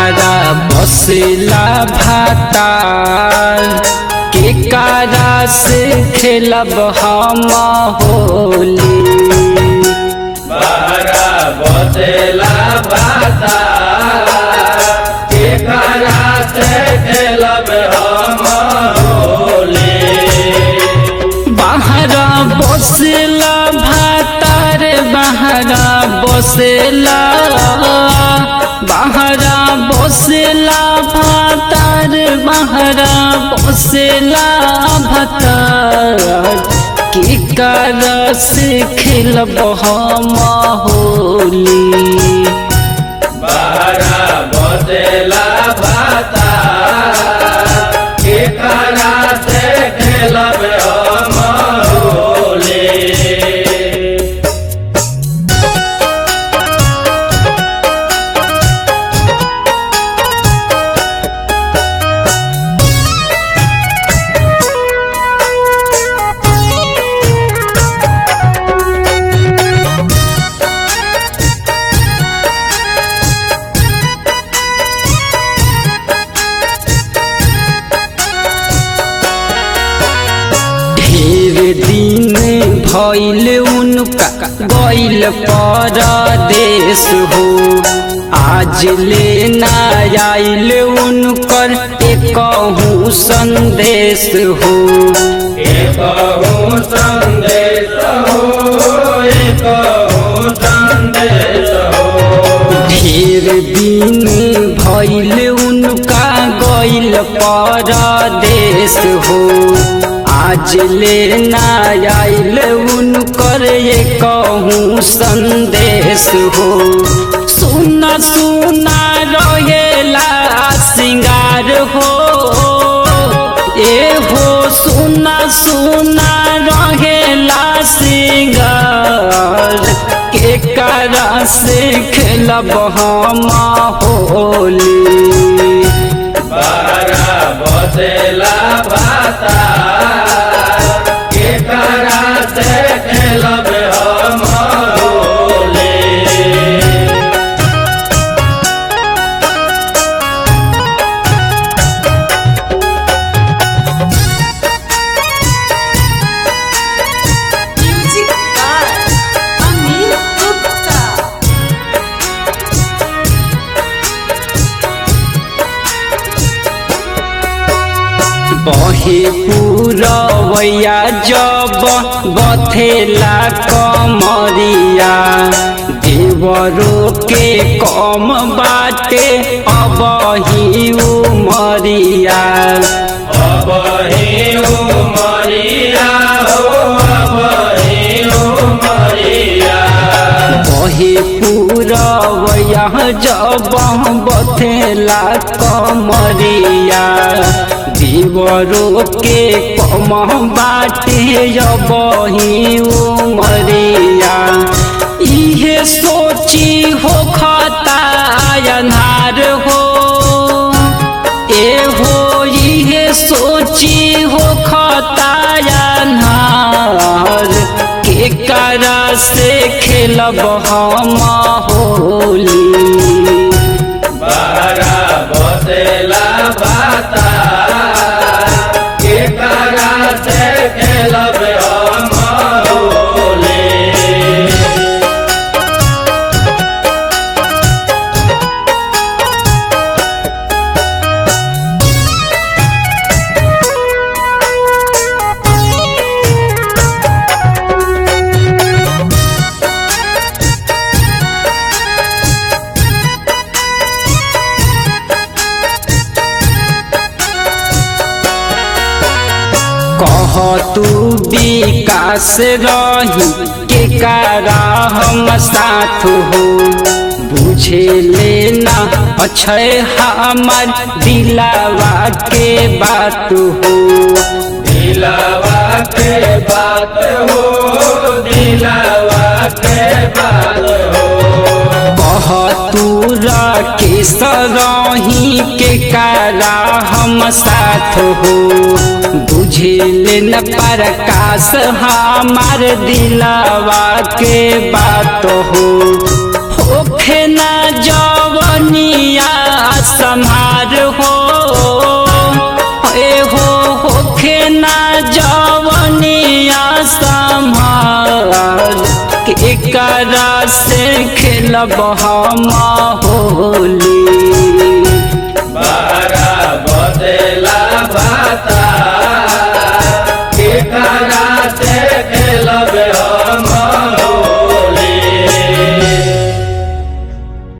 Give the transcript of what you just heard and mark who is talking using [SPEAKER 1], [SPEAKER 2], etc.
[SPEAKER 1] बहरा बसला भातार के कारा से खेलब हम होली
[SPEAKER 2] बहरा बसेला भाता के करा से खेलब हम होली
[SPEAKER 1] बहरा बसला भातार बहरा बसला बहरा बसला भातार बहरा बसला भातार की कर से खेलब हम होली
[SPEAKER 2] बहरा बसेला भाता के करा से खेलब हम होली
[SPEAKER 1] ढेर दिन भइल उनका गइल परदेश हो आज लेना आइल उनकर एकहू संदेश हो
[SPEAKER 2] एकहु संदेश हो एकहु संदेश हो
[SPEAKER 1] ढेर दिन भइल उनका गइल परदेश हो आज लेना आइल उनकर कहूँ संदेश हो सुना सुना रहेला सिंगार हो ए हो सुना सुना रहेला सिंगार के करा से खेलब हम होली
[SPEAKER 2] बहरा बसेला भाता के करा से खेलब हम Holi
[SPEAKER 3] Music by Amir Gupta.
[SPEAKER 1] बहे पूरवैया जब बथेला कमरिया देवरो के कम बाटे अब ही उमरिया
[SPEAKER 2] अब ही उमरिया हो अब ही उमरिया
[SPEAKER 1] बहे पूरवैया जब बथेला कमरिया देवरो के कम बाटे अब ही उमरिया इहे सोची हो खता अन्हार हो ए हो इहे सोची हो खता अन्हार के करा से खेलब हम होली
[SPEAKER 2] बहरा बसेला भाता के करा से खेलब हम होली
[SPEAKER 1] कह तू विकास रही के कारा हम साथ हो बुझे लेना अक्षय हमार दिलावा के बात हो
[SPEAKER 2] दिलावा के बात हो दिलावा के बात हो
[SPEAKER 1] कह तू के सरही के कारा हम साथ हो बुझे न प्रकाश हमार दिलावा के बात हो होखे ना जवन जवनिया संहार हो ए हो होखे ना जवनिया संहार के एकरा से खेलब हम होली